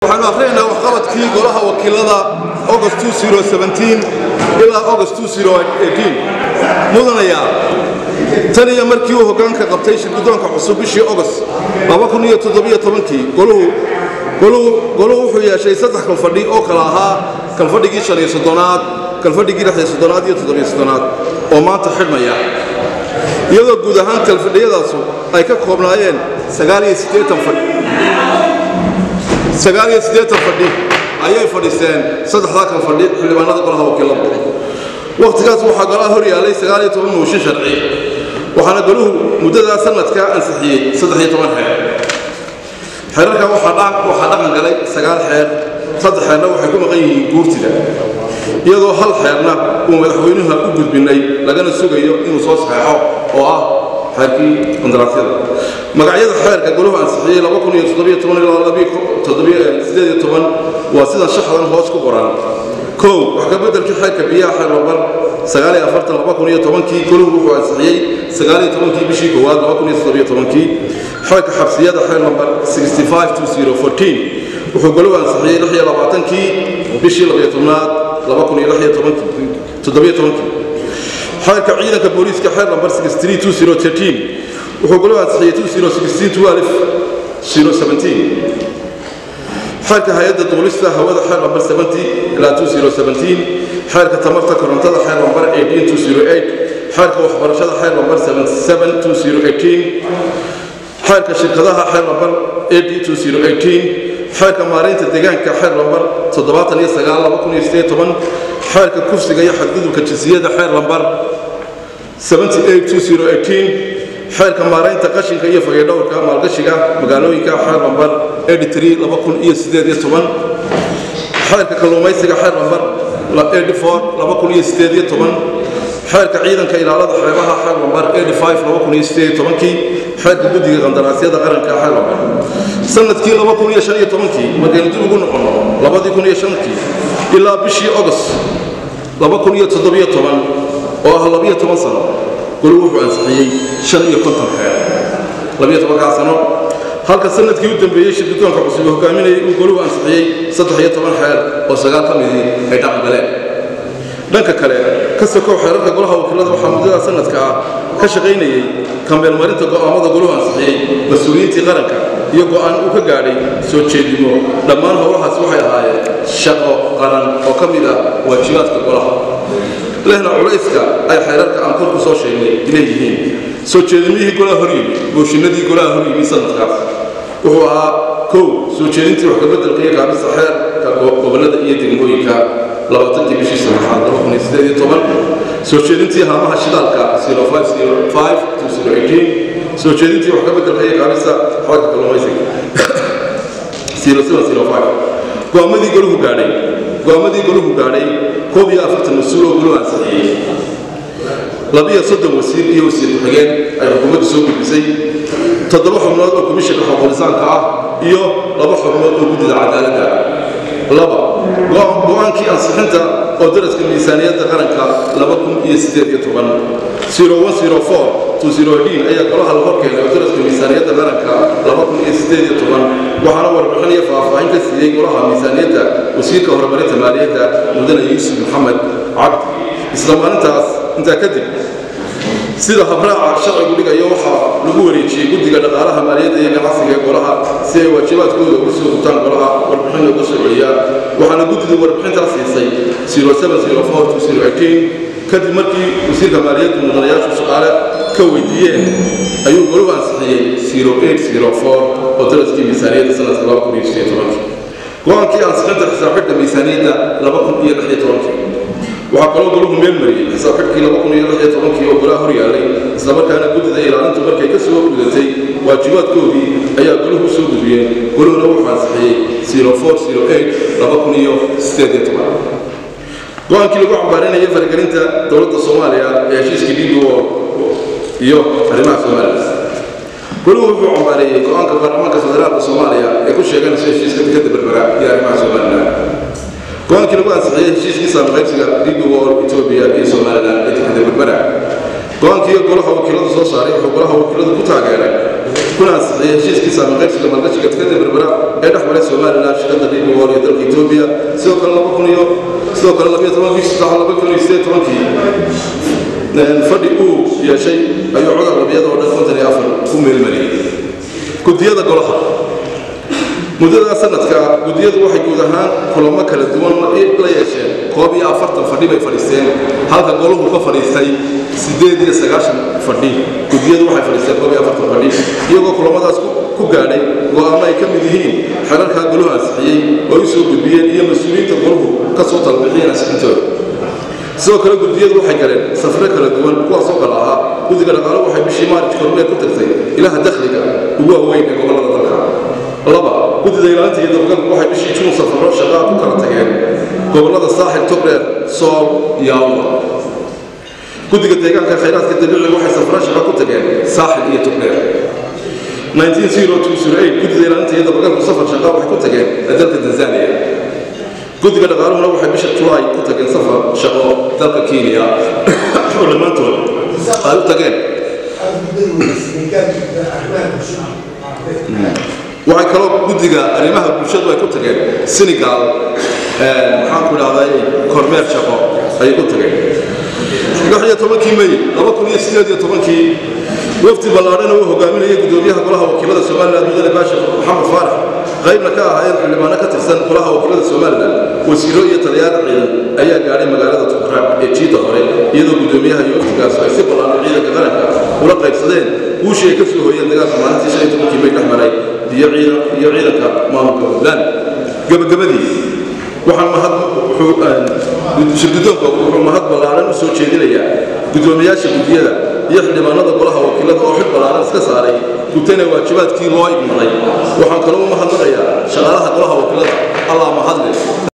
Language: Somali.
waxaanu akhriyaynaa waxqabadkii golaha wakiilada august ilaa august mudanayaa tan iyo markii uu hoggaanka qabtay shirgudoonka cusub bishii august goluhu wuxuu yeeshay saddex kalfadhi oo kala ahaa kalfadhigii shan iyo soddonaad kalfadhigii lix iyo soddonaad iyo toddobiyo soddonaad oo maanta xidhmaya iyadoo guud ahaan kalfadhiyadaasu ay ka koobnaayeen sagaal iyo siddeetan fadhi sagaal iyo siddeetan fadhi ayay fadhiisteen saddexdaa kal fadhi xildhibaanada golaha wakiilada wakhtigaas waxaa golaha hor yaallay sagaal iyo toban mooshin sharci waxaana goluhu muddadaa sanadkaa ansixiyey saddex iyo toban xeer xeerarkan waxaa dhaqan galay sagaal xeer saddex xeerna waxay ku maqan yihiin guurtida iyadoo hal xeerna uu madaxweynuha u gudbinay lagana sugayo inuu soo saxeexo oo ah xeerkii qandaraasyada magacyada xeerka goluhu ansixiyey waa sidan shaxdan hoos ku qoran kow wax ka beddelkii xeerka biyaha xeer lambar kii goluhu wuxuu ansixiyey kii bishii koowaad kii xeerka xabsiyada xeer lambar wuxuu goluhu ansixiyey kii bishii labyotobnaad xeerka ciidanka booliiska xeer lambar wuxuu goluhu ansixiyey xeerka hay-adda duulista hawada xeer lambar xeerka tamarta korontada xeer lambar xeerka waxbarashada xeer lambar xeerka shirkadaha xeer lambar xeerka maareynta deegaanka xeer lambar xeerka kufsiga iyo xadgudubka jinsiyada xeer lambar xeerka maareynta qashinka iyo fayadhowrka maalgashiga magaalooyinka xeer lambar xeerka kalluumaysiga xeer lambar xeerka ciidanka ilaalada xeebaha xeer lambar xeerka guddiga qandaraasyada qaranka xeer lambar sanadkii markaynu dib ugu noqono ilaa bishii august oo ah sano golu wuxuu ansixiyey xeer sano halka sanadkii u dambeeyey shirgudoonka cusub hogaaminayay uu goluhu ansixiyey xeer oo sagaal ka midii ay dhaqan galeen dhanka kale ka sokow xeerarka golaha wakiilada waxaa muddada sanadka ah ka shaqaynayey kameelmarinta go'aamada goluhu ansixiyey mas-uuliyiintii qaranka iyo go'aan uu ka gaadhay soo jeedimo dhammaan howlahaas waxay ahaayeen shaqo qaran oo ka mid ah waajibaadka golaha lehna culayska ay xeerarka aan kor ku soo sheegnay leeyihiin soo jeedimihii golaha hor yimi booshinadii golaha hor yimi sanadkaas wuxuu ahaa kow soo jeedintii wax kabeddelka iyo kaabista xeerka gobollada iyo degmooyinka labaatankii bishii saddexaad soo jeedintii haamaha shidaalka soo jeedintii wax kabeddelka iyo kaabista xeerka kalluumaysiga go'aamadii goluhu gaadhay go'aamadii goluhu gaadhay koob iyo afartan mas-uul oo goluhu ansixiyey labiyo soddon wasiir iyo wasiir ku-xigeen ay xukuumaddu soo gudbisay toddoba xubnood oo komishinka xuquulisaanka ah iyo laba xubnood oo guddida cadaaladda laba go'aankii ansixinta oo daraska miisaaniyadda qaranka ayaa golaha la hor keenay oo daraska miisaaniyadda qaranka waxaana warbixin iyo faahfaahin ka siiyey golaha miisaaniyadda wasiirka horumarinta maaliyadda mudane yuusuf maxamed cabdi isla maalintaas intaa kadib sida habraaca sharcigu dhigayo waxaa lagu wareejiyey guddiga dhaqaalaha maaliyadda iyo ganacsiga ee golaha si ay waajibaadkooda ugu soo gutaan golaha warbixin uga soo celiyaan waxaana guddidu warbixintaas siisay kadib markii wasiirka maaliyaddu mudanayaashu su'aale ka weydiiyeen ayuu goluhu ansixiyey oo daraskii miisaaniyadda sanadka go-aankii ansixinta xisaabxidhka miisaaniyadda waxaa kaloo goluhu meel mariyey xisaabxidhkii oo golaha hor yaallay islamarkaana guddida ilaalintu markay ka soo gudatay waajibaadkoodii ayaa goluhu soo gudbiyeen goluhuna wuxuu ansixiyey go-aankii lagu cambaarinayay faragelinta dowladda soomaaliya ee heshiiskii dhiigo iyo arrimaha soomaaliya goluhu wuxuu cambaareeyey go-aanka baarlamaanka federaalka soomaaliya ee ku sheeganaysa heshiiska dekadda berbera iyo arrimaha somalilan go-aankii lagu ansixiyey heshiiskii saamqaybsiga dhiigo etoobiya iyo somalilan ee dekadda berbera go-aankii golaha wakiiladu soo saaray wuxuu golaha wakiiladu ku taageeray kuna ansixiyey heshiiskii saamiqaybsiga maalgashiga tikada berbera ee dhex maray somalilan shirkadda dhiigool iyo dalka etoobiya sidoo kale laba kun iyo sidoo kale labiyo toban bishii saddex laba kun iyo sideed tobankii fadhi uu yeeshay ayuu codar labiyada oo dhan konton iyo afar ku meelmariyey gudiyada golaha muddada sanadka gudiyadu waxay guud ahaan kulamo kala duwan la yeesheen koob iyo afartan fadhi bay fadhiisteen halka golahu ka fadhiistay siddeed iyo sagaashan fadhi gudiyadu waxay fadhiisteen koob iyo afartan fadhi iyagoo kulamadaas ku gaadhay go'aamo ay ka mid yihiin xerarkaa golahu ansixiyey oo u soo gudbiyeen iyo mas-uuliyiinta golahu ka soo talbixiyeen ansixintooda sidoo kale gudiyadu waxay galeen safre kala duwan kuwaasoo kale ahaa guddiga dhaqaalo waxay bishii maarij kormeer ku tagtay ilaha dakhliga ugu waaweyn ee gobollada dalka laba guddida ilaalinta iyo dabagalku waxay bishii juun safaro shaqaa ku kala tageen gobollada saaxil togdheer sool iyo awda guddiga deegaanka khayraadka dabiiciga waxay safaro shaqa ku tageen saaxil iyo togdheer 1902 guddida ilaalinta iyo dabagalku safar shaqaa waxay ku tageen dalka tanzania guddiga dhaqaaluhuna waxay bisha julaay ku tageen safar shaqo dalka kenya oo dhammaantood ay u tageen waxay kaloo guddiga arrimaha bulshadu ay ku tageen senegal maxaan ku idhahday kormeer shaqo ayay ku tageen lix iyo tobankii may laba kun iyo sideed iyo tobankii wafdi ballaadhana uu hogaaminayay guddoomiyaha golaha wakiilada somalilan mudane baashir maxamed faarax qaybna ka ahaayeen xildhibaano ka tirsan golaha wakiilada somalilan wasiiro iyo taliyaal ciidan ayaa gaadhay magaalada tukraab ee jiida hore iyadoo guddoomiyaha iyo wafdigaas ay si ballaadhan ciidanka qaranka ula qaybsadeen guushii ay ka soo hooyeen dagaalka maalintii shan iyo tobankii may dhex maray iyo ciidanka maamulka puntland gabagabadii waxaan mahad shirgudoonka wuxuu mahad ballaaran u soo jeedinayaa guddoomiyaasha guddiyada iyo xildhibaanada golaha wakiilada oo xil ballaaran iska saaray gutana waajibaadkii loo igmaday waxaan kaloo u mahadnaqayaa shaqaalaha golaha wakiilada allah mahadle